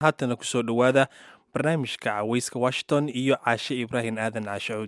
haatana kusoo dhowaada barnaamijka caweyska washington iyo caashe ibraahim aadan caashacuud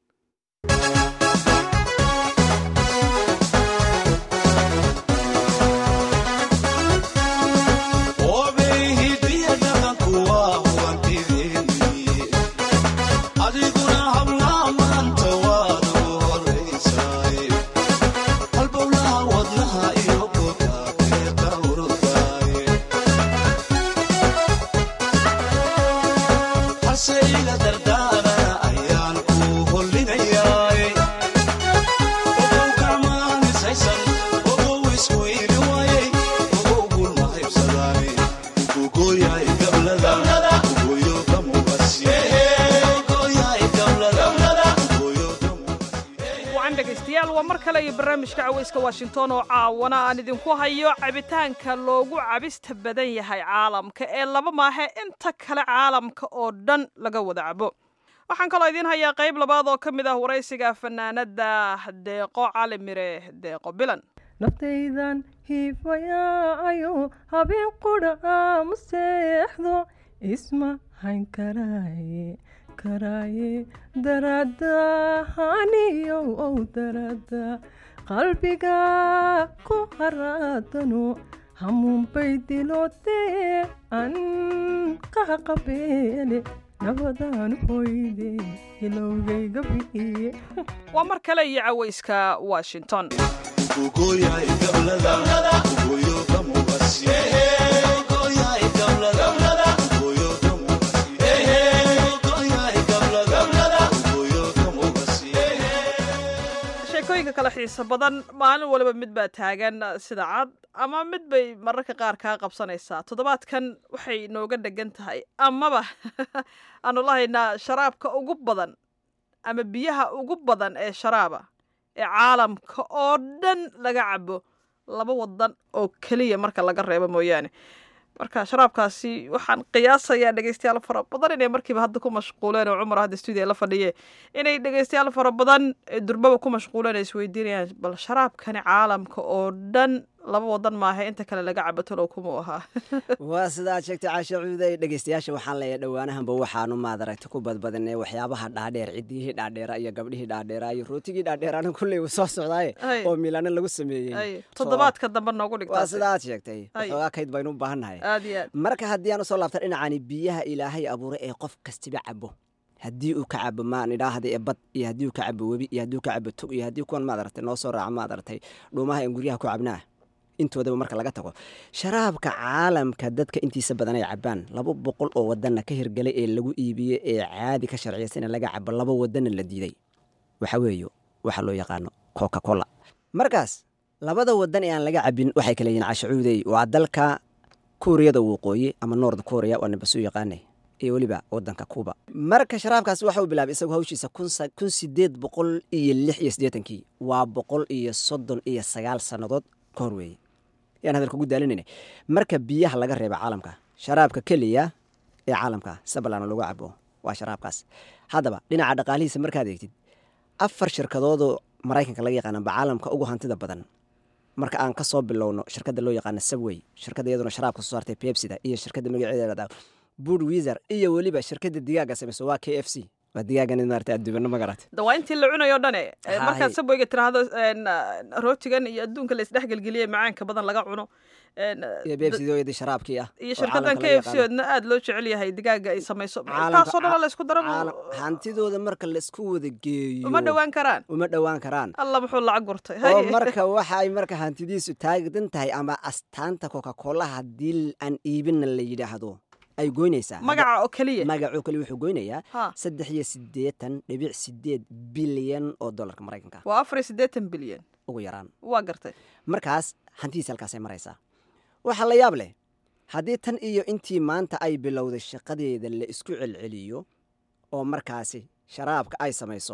barnaamijka caweyska washington oo caawana aan idinku hayo cabitaanka loogu cabista badan yahay caalamka ee laba maahe inta kale caalamka oo dhan laga wada cabo waxaan kaloo idiin hayaa qayb labaad oo ka mid ah waraysiga fanaanada deeqo cali mire deeqo bilan naftaydan hiifayaayo habeen qudha aamu seexdo isma hayn karaaye karaaye daradahaniyo ow darada qalbiga ku haraadano hamuunbay dilootee an qahaqabeele nabadaan hoyde ilowgayga bi'iye waa mar kale iyo caweyska washington sheekooyinka kale xiisa badan maalin waliba mid baa taagan sida cad ama mid bay mararka qaar kaa qabsanaysaa toddobaadkan waxay nooga dhegan tahay amaba aanu lahaynaa sharaabka ugu badan ama biyaha ugu badan ee sharaaba ee caalamka oo dhan laga cabo laba wadan oo keliya marka laga reebo mooyaane marka sharaabkaasi waxaan qiyaasayaa dhegeystayaal fara badan inay markiiba hadda ku mashquuleen oo cumar hadda stuudiya la fadhiye inay dhegeystayaal fara badan durbaba ku mashquuleen ay isweydiinayaan bal sharaabkani caalamka oo dhan laba wadan maaha inta kale laga cabo talow kumuu ahaa waa sidaad sheegtay caashe cuuday dhegeystayaasha waxaan leeyahay dhowaanahanba waxaanu maadaragta ku badbadinay waxyaabaha dhaadheer cidiyihii dhaadheera iyo gabdhihii dhaadheera iyo rootigii dhaadheeraana kulley uu soo socdaaye oo milaano lagu sameeyey toddobaadka dambe noogu dhigtaa waa sidaad sheegtay waxoogaa kayd baynu u baahannahay aad iyo aad marka haddii aan usoo laabta dhinacani biyaha ilaahay abuuray ee qof kastiba cabo haddii uu ka cabo maan idhaahda ee bad iyo haddii uu ka cabo webi iyo haddii uu ka cabo tog iyo haddii kuwan maadaragtay noo soo raaca maadaragtay dhuumaha en guryaha ku cabnaa intoodaba marka laga tago sharaabka caalamka dadka intiisa badan ay cabaan laba boqol oo wadanna ka hirgalay ee lagu iibiyey ee caadi ka sharciyaysan in laga cabo laba wadanna la diiday waxa weeyo waxa loo yaqaano coca cola markaas labada wadan ee aan laga cabin waxay kala yihiin cashacuudey waa dalka kuuriyada waqooyi ama nord korea waa nabasuu yaqaanay iyo weliba wadanka kuuba marka sharaabkaas waxa uu bilaabay isagu hawshiisa kun sideed boqol iyo lix iyo siddeetankii waa boqol iyo soddon iyo sagaal sannadood ka hor weeye yaan hadalka ugu daalinayna marka biyaha laga reeba caalamka sharaabka keliya ee caalamka sabalana lagu cabo waa sharaabkaas haddaba dhinaca dhaqaalihiisa markaad eegtid afar shirkadoodoo maraykanka laga yaqaanaba caalamka ugu hantida badan marka aan ka soo bilowno shirkadda loo yaqaana subway shirkadda iyaduna sharaabka soo saartay pepsida iyo shirkadda magaceeda bud wizer iyo weliba shirkadda digaaga samayso waa k f c waa digaagan maarata adduubano magarat da waa intii la cunayo dhane markaad sabweyga tiraahdo rootigan iyo adduunka la isdhexgelgeliyey macaanka badan laga cuno iyo bebsidooyadii sharaabkii ah iyo shirkadan k f c oodna aada loo jecel yahay digaaga ay samayso taasoo dhan la isku daro hantidooda marka laisku wada geeyo uma dhowaan karaan uma dhowaan karaan alla muxuu lacag gurtay oo marka waxa ay marka hantidiisu taagan tahay ama astaanta coca cola haddii aan iibinna la yidhaahdo ay goynaysaa magaca oo keliya magacoo keliya wuxuu goynayaa saddex iyo siddeetan dhibic sideed bilyan oo dollarka maraykanka waa afar iyo siddeetan bilyan ugu yaraan waa gartay markaas hantidiisa halkaasay maraysaa waxaa la yaab leh haddii tan iyo intii maanta ay bilowday shaqadeeda la isku celceliyo oo markaasi sharaabka ay samayso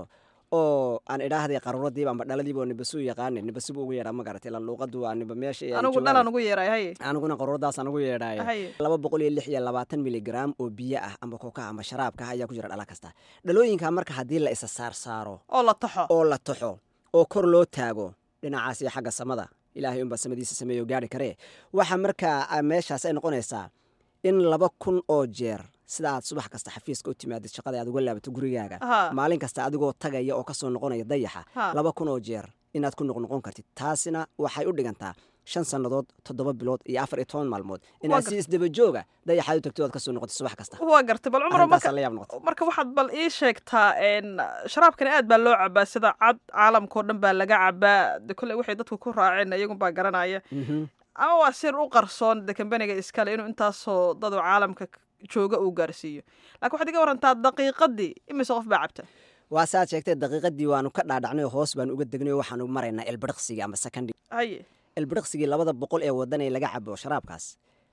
oo aan idhaahday qaruuradiiba amba dhaladiiba oo nibasuu yaqaane nibasibu ugu yeedhaa ma garatay lan luuqadu waa niba meesha anigu dhalan ugu yeeray haye aniguna qaruuradaasaan ugu yeedhaay laba boqol iyo lix iyo labaatan miligram oo biyo ah amba kokaha amba sharaabka ah ayaa ku jira dhala kasta dhalooyinka marka haddii la isa saar saaro oo la taxo oo la taxo oo kor loo taago dhinacaas iyo xagga samada ilaahay unbaa samadiisa sameeyo gaari karee waxa markaa meeshaas ay noqonaysaa in laba kun oo jeer sida aad subax kasta xafiiska u timaadid shaqada aad uga laabato gurigaaga Ha. maalin kasta adigoo tagaya oo kasoo noqonaya dayaxa Ha. laba kun oo jeer inaad ku noqnoqon kartid taasina waxay u dhigantaa shan sannadood toddoba bilood iyo afar iyo toban maalmood inaad si gartay. isdaba jooga dayaxaad u tagto oad kasoo noqotid subax kasta waa gartay bal cumar marka arrintaasaa la yaab noqotay marka waxaad bal ii sheegtaa n sharaabkani aad baa loo cabaa sida cad caalamkao dhan baa laga cabaa de kolley waxay dadku ku raaceen iyagun baa garanaya Mhm. ama waa sir u qarsoon de kambaniga iskale inuu intaasoo dadu caalamka k- jooga uu gaarsiiyo laakiin waxaad iga warantaa daqiiqadii imise qof baa cabta waa saaad sheegtay daqiiqadii waanu ka dhaadhacnay oo hoos baanu uga degnay oo waxaanu maraynaa elbiriqsigii ama sakandhi haye elbiriqsigii labada boqol ee wadan ee laga cabo sharaabkaas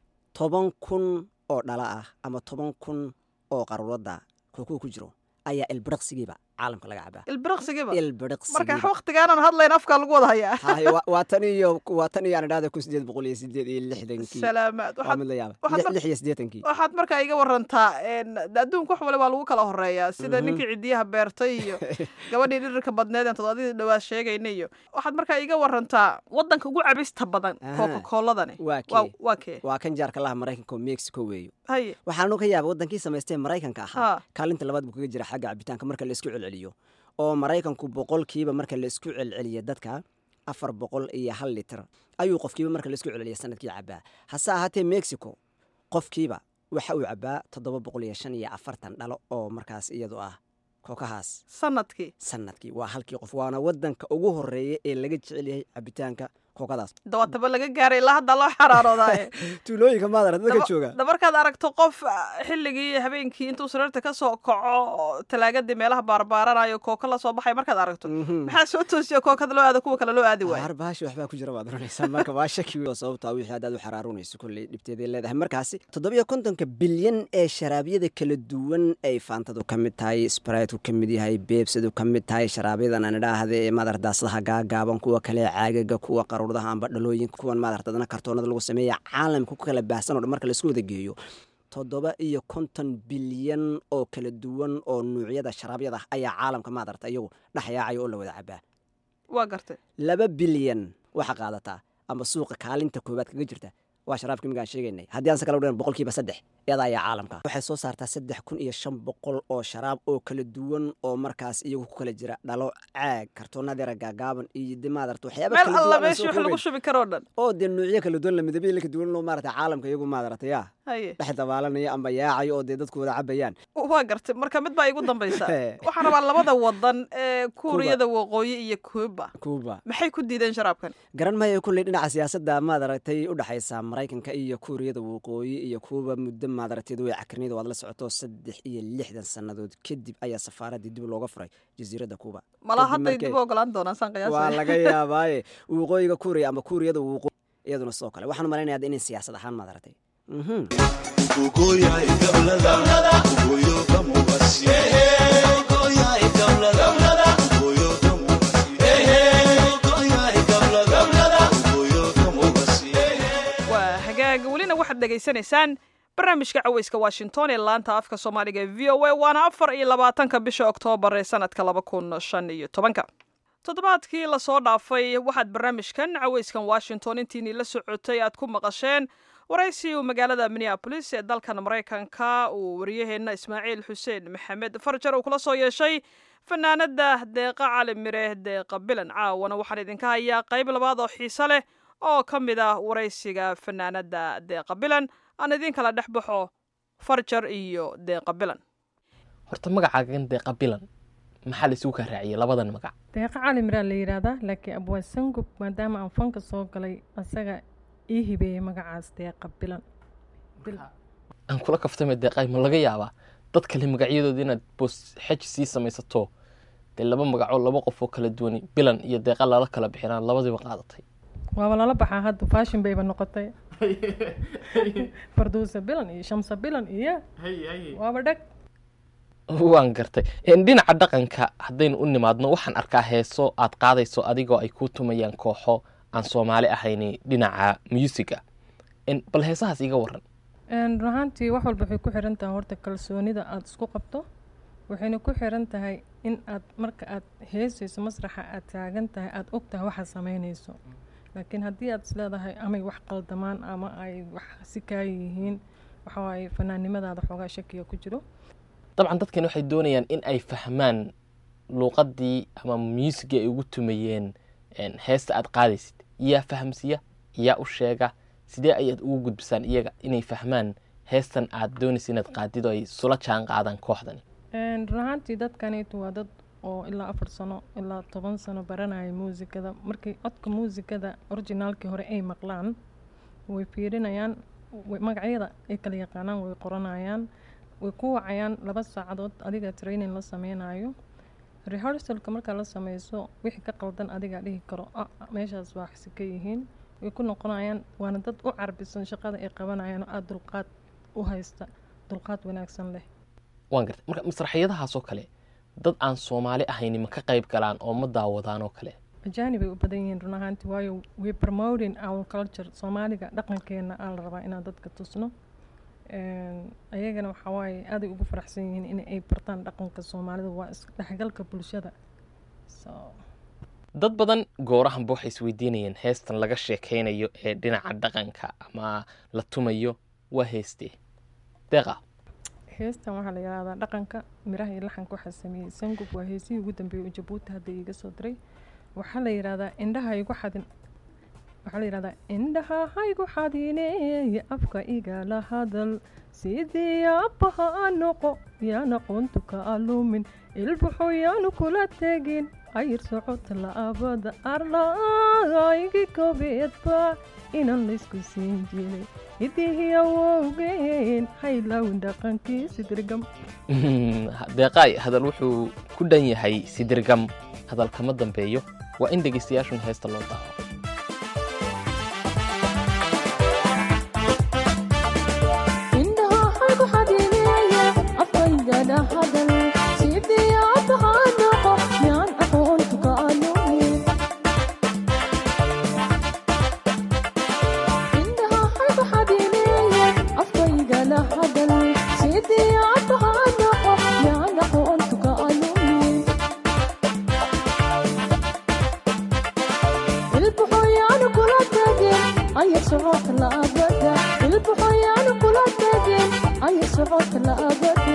toban kun oo dhala ah ama toban kun oo qaruurada kookuu ku jiro ayaa elbiriqsigiiba caalamka laga cabaa ilbiriqsigiiba marka elbiriqsigiiba waktigaanan hadlayn afkaa lagu wada hayaa Hay, waa- waa tan iyo waa tan iyo aan idhahda kun sideed boqol iyo sideed iyo lixdankii salaamaad waa waxaad mid la yaaba waxaad Lix- mar- lix iyo siddeetankii waxaad markaa iga warantaa n de adduunka wax wale waa lagu kala horeeyaa sida Mhm. ninkii cidiyaha beertay iyo gabadhii dhirirka badneed aan todobadii dhawaad sheegayna iyo waxaad markaa iga warantaa wadanka ugu cabista badan Aha. coca-coladani waa waa kee waa kee waa kan jaarka laha maraykanka oo mexico weeyo haye waxaanu ka yaaba wadankii samaystee maraykanka ahaa ha kaalinta labaad buu kaga jira xagga cabitaanka marka la isku celceliyo oo maraykanku boqolkiiba marka la isku celceliyo dadka afar boqol iyo hal litir ayuu qofkiiba marka la isku celceliya sanadkii cabaa hase ahaatee mexico qofkiiba waxa uu cabaa toddoba boqol iyo shan iyo afartan dhalo oo markaas iyadu ah kookahaas sanadkii sanadkii waa halkii qof waana wadanka ugu horeeya ee laga jecel yahay cabitaanka kookadaas dawaataba laga gaaray ilaa hadda loo xaraaroodaye tuulooyinka maadara dadka Daba- jooga da markaad aragto qof ah, xilligii habeenkii intuu sariirta ka soo kaco oo talaagadii meelaha baarbaaranayo kooka la soo baxay markaad aragto Mhm. maxaa soo toosiya kookada loo aado kuwa kale loo aadi waayo har baashi waxbaa ku jira baad oranaysaa marka waa shaki wey oo sababtaa wixii haddaad u xaraarunayso kolley dhibteeday leedahay markaasi toddobiyo kontonka bilyan ee sharaabyada kala duwan ay faantadu ka mid tahay spriteku ka mid yahay beebsadu ka mid tahay sharaabyada aan idhaahda ee maadar daasadaha gaagaaban kuwa kale caagaga kuwa qaruuradaha amba dhalooyinka kuwan maadartadana kartoonada lagu sameeya caalamka ku kala baahsan oo dhan marka laisku wada geeyo toddoba iyo konton bilyan oo kala duwan oo nuucyada sharaabyada ah ayaa caalamka maadarta iyagu dhexyaacaya oo la wada cabaa waa gartay laba bilyan waxa qaadataa ama suuqa kaalinta koowaad kaga jirta waa sharaabka imigaan sheegaynay haddii aan se kala udhan boqolkiiba saddex iyada ayaa caalamka waxay soo saartaa saddex kun iyo shan boqol oo sharaab oo kala duwan oo markaas iyagu ku kala jira dhalo caag kartoonadeera gaagaaban iyo de maadarta waxyaaba meel kala alla duwan aan meeshii soo wax lagu koobayn. shubi karoo dhan oo dee nuucyo kala duwan la midabyo kala duwan loo maarata caalamka iyagu maadarata yaa haye dhex dabaalanaya amba yaacayo oo dee dadku wada cabayaan waa gartay marka mid baa igu dambaysa He. waxaan rabaa labada wadan ee kuuriyada waqooyi iyo kuuba kuuba maxay ku diideen sharaabkan garan maayo kulley dhinaca siyaasadda maad aragtay u dhexaysa maraykanka iyo kuuriyada waqooyi iyo kuuba muddo maad aragteed way cakrinida waad la socoto saddex iyo lixdan sannadood kadib ayaa safaaraddii dib looga furay jasiiradda kuuba malaa Kadib hadday markay- dib u ogolaan doonaan saan waa qiyaasay laga yaabaaye waqooyiga kuuriya ama kuuriyada waqooyi iyaduna sidoo kale waxaan malaynayaa inay siyaasad ahaan maad aragtay Mhm. waa hagaag welina waxaad dhegaysanaysaan barnaamijka caweyska washington ee laanta afka soomaaliga ee v o a waana afar iyo labaatanka bisha oktoobar ee sanadka laba kun shan iyo tobanka toddobaadkii lasoo dhaafay waxaad barnaamijkan caweyskan washington intiinii la socotay aad ku maqasheen waraysi uu magaalada minneabolis ee dalkan maraykanka uu waryaheenna ismaaciil xuseen maxamed farjar uu kula soo yeeshay fanaanada deeqa cali mire deeqa bilan caawana waxaan idinka hayaa qayb labaad oo xiise leh oo ka mid ah waraysiga fanaanada deeqa bilan aan idin kala dhex baxo farjar iyo deeqa bilan horta magacaagan deeqa bilan maxaa la isugu kaa raaciyay labadan magac deeqa cali miraa la yidhaahdaa laakiin abwaa sangub maadaama aan fanka soo galay asaga ii hibeeyey magacaas deeqa bilan aan kula kaftame deeqay ma laga yaabaa dad kale magacyadooda inaad boos xej sii samaysato dee laba magacoo laba qof oo kala duwani bilan iyo deeqa lala kala bixinaan labadiiba qaadatay waaba lala baxaa hadda fashion bayba noqotay farduusa bilan iyo shamsa bilan iyo waaba dheg waan gartay En, dhinaca dhaqanka haddaynu u nimaadno waxaan arkaa heeso aad qaadayso adigoo ay ku tumayaan kooxo aan soomaali ahayni dhinaca musiga En, bal heesahaas iga waran run ahaantii wax walba waxay ku xiran tahay horta kalsoonida aada isku qabto waxayna ku xiran tahay in aad marka aad heesayso masraxa aad taagan tahay aada og tahay waxaad samaynayso laakiin haddii aad isleedahay amay wax qaldamaan ama ay wax si kaa yihiin waxaa waaye fanaannimadaada xoogaa shakiya ku jiro dabcan dadkan waxay doonayaan in ay fahmaan luuqadii ama muusigii ay ugu tumayeen een, heesta aad qaadaysid yaa fahamsiya yaa u sheega sidee ayaad ugu gudbisaan iyaga inay fahmaan heestan aad doonaysa inaad qaadid oo ay sula jaan qaadaan kooxdani Een, run ahaantii dadkaniitu waa dad oo ilaa afar sano ilaa toban sano baranaya muusikada markay codka muusikada originaalkii hore ay maqlaan way fiirinayaan way- magacyada ay kala yaqaanaan way qoranayaan way ku wacayaan laba saacadood adiga training la sameynayo rehearsalka markaa la sameyso wixii ka qaldan adigaa dhihi karo "Ah, ah, meeshaas waa xisi ka yihiin way ku noqonayaan waana dad u carbisan shaqada ay qabanayaan oo aada dulqaad u haysta dulqaad wanaagsan leh waan gartay marka masraxiyadahaas oo kale dad aan soomaali ahayni ma ka qayb galaan oo ma daawadaan oo kale ajaanib ay u badan yihiin run ahaanti waayo we promoting our culture soomaaliga dhaqankeena aa la rabaa inaan dadka tusno Een, ayagana waxaa waaye aaday ugu faraxsan yihiin in ay bartaan dhaqanka soomaalida waa isdhexgalka bulshada so dad badan goorahanba waxay isweydiinayeen heestan laga sheekeynayo ee dhinaca dhaqanka ama la tumayo waa heestee deeqa heestan waxaa la yidhahdaa dhaqanka miraha iyo laxanka waxaa sameeyey sangub waa heesihii ugu dambeeyey oo jabuuti hadda iiga soo diray waxaa la yidhahdaa indhaha igu xadin waxaa la yidhahdaa indhaha haygu xadineeye afka igala hadal sidii aabbaha a noqo yaana qoontu ka alumin ilbuxu yaanu kula tegin ayir socota la'aabada arlaaygi kobeedba inan laysku siin jiray idihii awowgeen haylawin dhaqankii sidirgam deeqaay hadal wuxuu ku dhan yahay sidirgam hadal kama dambeeyo waa in dhegeystayaashun heesta loo daawo indhaha haygu xadineeye afkaygana hadal sidii aabbaha noqo yaan aqoontu ka alumin indhaha haygu xadineeye afkaygana hadal sidii aabbaha noqo yaan aqoontu ka alumin ilbuxoyaanu kula tegin ayar socodka la'abada ilbuxoyaanu kula tegin ayar socodka la'abada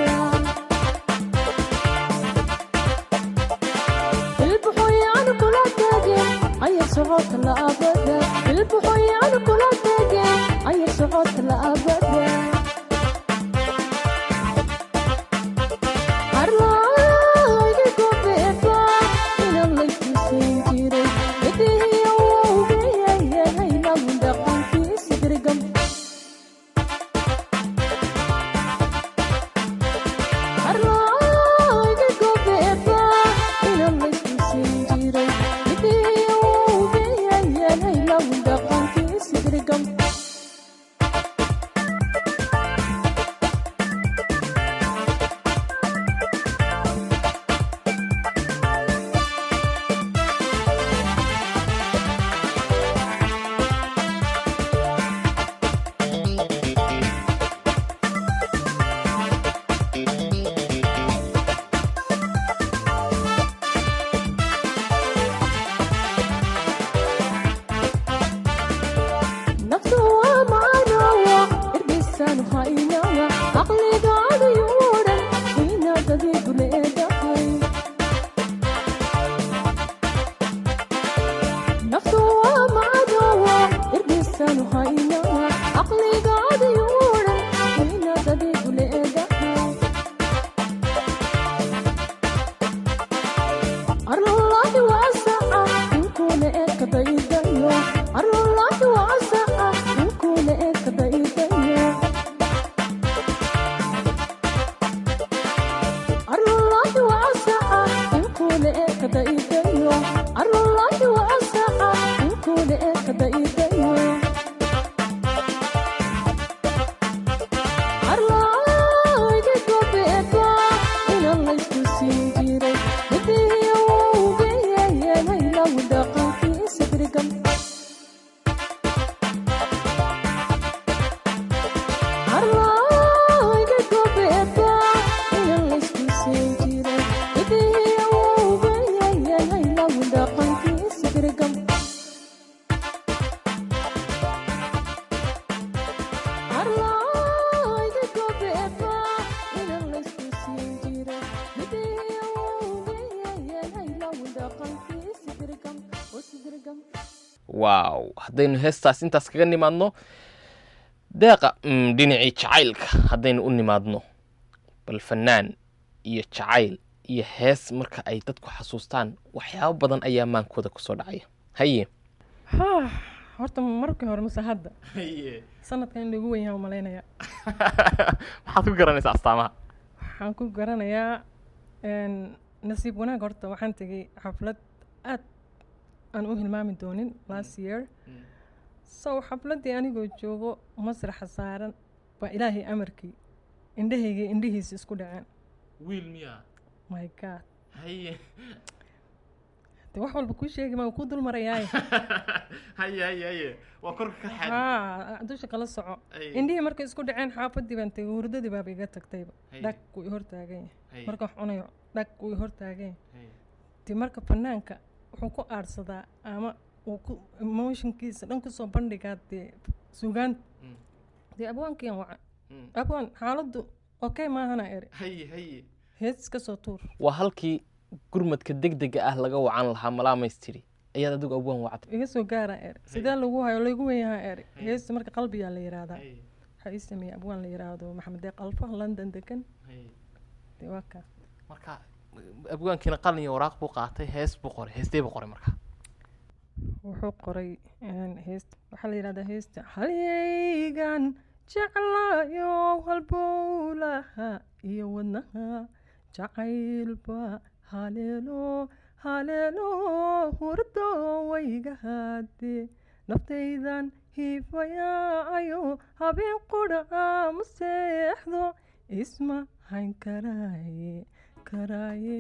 ilbuxoyaanu kula tegin ayar socodka la'abada ilbuxoyaanu kula tegin ayar socodka la'abada arlaayga gobeeba inan layskiisan jiray idihii awowgayayay lagun dhaqankiisi dirgam arlaayga gobeeba inan layskiisan jiray idihii awowgayayay lagun dhaqankiisi dirgam naftu waa macanowa irbisaanu haynawa caqligaadayu dhan inaad adigu leedahay naftu waa macanowa irbisaanu haynawa caqligaadayu dhan inaad adigu leedahay arlolahi waasaca inkuna ekadaydayo arlolahi waasaca inkuna ekadaydayo arlolahi waasaca inkuna ekadaydayo arlolahi waasaca inkuna ekadaydayo arlaayga gobeeba inan laysku siin jiray midihii awowgayayeenay lagu dhaqankiisa dirgam arlaayga gobeeba inan laysku siin jiray midihii awowgayayeenay sida laysku siin jiray midii awowgayayeen haylow dhaqankiisi dirgam hosi dirgam waaw haddaynu heestaas intaas kaga nimaadno deeqa mm, dhinacii jacaylka haddaynu u nimaadno bal fanaan iyo jacayl iyo hees marka ay dadku xasuustaan waxyaabo badan ayaa maankooda kusoo dhacaya haye haa horta markii hore mase hadda sanadkan in lagu wenyaha malaynaya maxaad ku garanaysaa astaamaha waxaan ku garanayaa een, nasiib wanaag horta waxaan tegay xaflad aad aan u hilmaami doonin last year so xafladdii anigoo joogo masraxa saaran baa ilaahay amarkii indhahayga indhihiisa isku dhaceen wiil miyaa my god haye de wax walba kuu sheegi maa kuu dul marayaaye haye haye haye waa korka ka haa dusha kala soco indhihii markay isku dhaceen xaafadii baan tegay hurdadii baaba iga tagtayba Haye. dhag wuu i hortaagan yahay Haye. marka wax cunayo dhag wuu i hortaagan yahay de marka fanaanka wuxuu ku aadhsadaa ama uu ku emotionkiisa dhan kusoo bandhigaa dee sugaan Mm. dee abwaankiyan waca Mm. abwaan xaaladdu okay maahana eri haye haye hees iska soo tuur waa halkii gurmadka degdega ah laga wacan lahaa malaamaystiri ayaad adigu abwaan wacday iga soo gaara eri sidee lagu hayo laygu wenyahaa eri heesta marka qalbiyaa la yiraahdaa Haye, waxaa ii sameeyey abwaan la yiraahdo maxamed deeq alfa london degan haye. dee waa kaa marka abwaankiina qalin iyo waraaq buu qaatay hees buu qoray heestee buu qoray marka wuxuu qoray een, heesta waxaa la yidhahdaa heesta halyaygan jeclayo halbowlaha iyo wadnaha jacaylba haleelo haleelo hurdo wayga haade naftaydan hiifayaayo habeen qudha ma seexdo isma hayn karaaye karaaye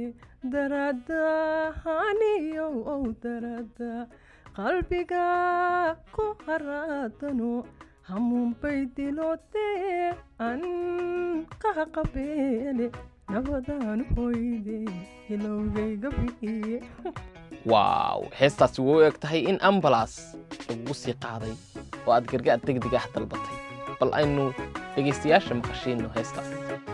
daradahaniyo ow darada qalbiga ku haraadano hamuunbay dilootee an qaha qabeele nabadaan hoyde ilowgayga bi'iye waaw heestaasi way u eg tahay in ambalas lagu sii qaaday oo aad gargaar degdeg ah dalbatay bal aynu dhegaystayaasha maqashiino heestaas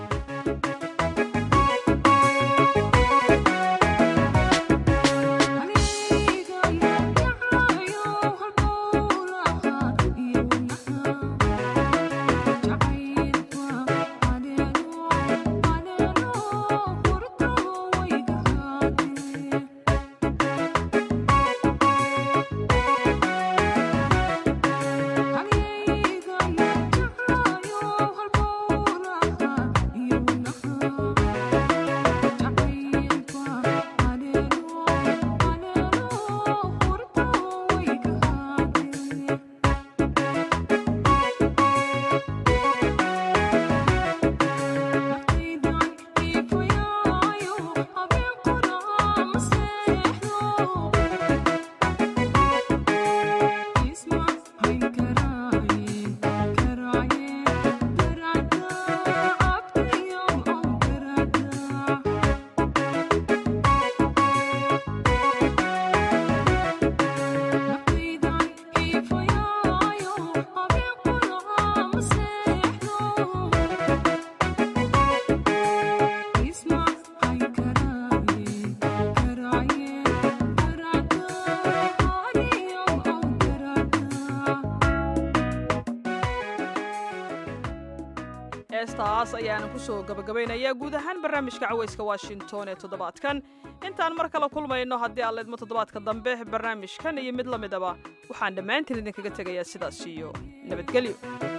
heestaas ayaana kusoo gabagabaynayaa guud ahaan barnaamijka cawayska washington ee toddobaadkan intaan mar kale kulmayno haddii aan leedmo toddobaadka dambe barnaamijkan iyo mid la midaba waxaan dhammaantiin idinkaga tegayaa sidaas iyo nabadgelyo